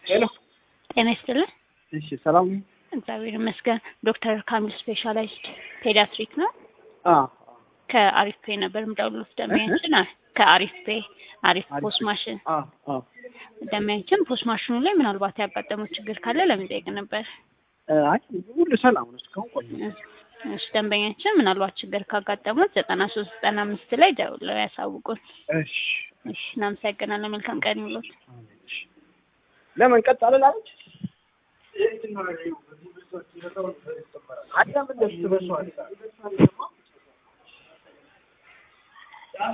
ሄሎ ጤና ይስጥልን። እሺ፣ ሰላም ነው? እግዚአብሔር ይመስገን። ዶክተር ካሚል ስፔሻላይዝድ ፔዲያትሪክ ነው። አዎ ከአሪፍ ፔ ነበር የምደውልልዎት ደንበኛችን አ- ከአሪፍ ፔ አሪፍ ፖስት ማሽን አዎ አዎ ደንበኛችን ፖስት ማሽኑ ላይ ምናልባት ያጋጠመው ችግር ካለ ለመጠየቅ ነበር። እ፣ አይ ሁሉ ሰላም ነው። እስካሁን ቆየ። እሺ ደንበኛችን ምናልባት ችግር ካጋጠሙት ዘጠና ሶስት ዘጠና አምስት ላይ ደውለው ያሳውቁን። እሺ እሺ እናመሰግናለን። መልካም ቀን ይሁንልዎት። እሺ። ለምን ቀጥ አላለች? አዳም እንደሱ በሷል